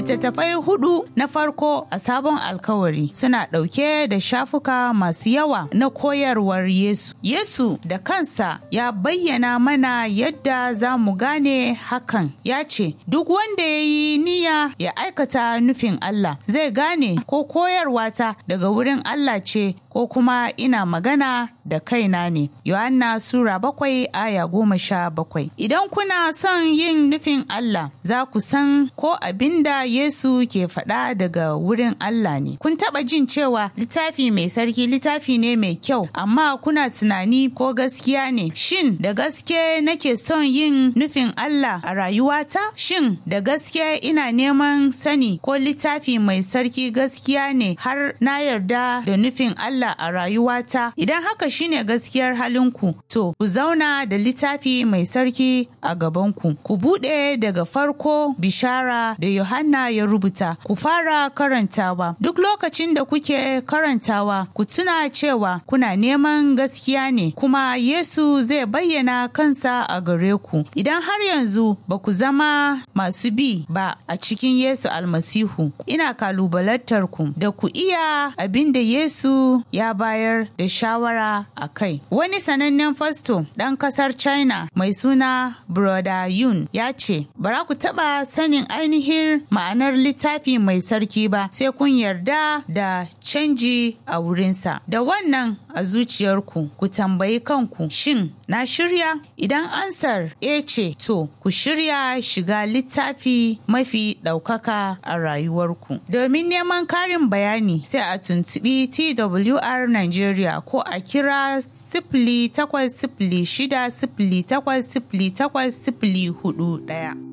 Littattafai hudu na farko a sabon alkawari suna ɗauke da shafuka masu yawa na koyarwar Yesu. Yesu da kansa ya bayyana mana yadda za mu gane hakan. Ya ce, Duk wanda ya yi niyya ya aikata nufin Allah zai gane ko koyarwata daga wurin Allah ce ko kuma ina magana da kaina ne. Yohanna Sura bakwai aya goma sha bakwai. Idan kuna son yin nufin Allah, za ku san ko abin da Yesu ke faɗa daga wurin Allah ne. Kun taɓa jin cewa littafi mai sarki littafi ne mai kyau, amma kuna tunani ko gaskiya ne. Shin da gaske nake son yin nufin Allah a rayuwata? Shin da gaske ina neman sani ko littafi mai sarki gaskiya ne har na yarda da nufin Allah a rayuwata? Idan haka shine gaskiyar halinku, to ku zauna da littafi mai sarki a gabanku. Ku buɗe daga farko bishara da Yohanna ya rubuta, ku fara karantawa. Duk lokacin da kuke karantawa, ku tuna cewa kuna neman gaskiya ne, kuma Yesu zai bayyana kansa a gare ku. Idan har yanzu ba ku zama masu bi ba a cikin Yesu almasihu, ina kalubalantar ku da ku iya abin da Yesu ya bayar da shawara a kai. Wani sanannen fasto ɗan ƙasar China mai suna Broda Yun ya ce, Bara ku taɓa sanin ainihin ma'anar littafi mai sarki ba sai kun yarda da canji a wurinsa. Da wannan a zuciyarku ku tambayi kanku shin na shirya? Idan ansar e ce to ku shirya shiga littafi mafi ɗaukaka a rayuwarku. Domin neman karin bayani sai a tuntuɓi TWR Nigeria ko a kira sifili takwas sifili shida sifili takwas sifili takwas sifili hudu ɗaya.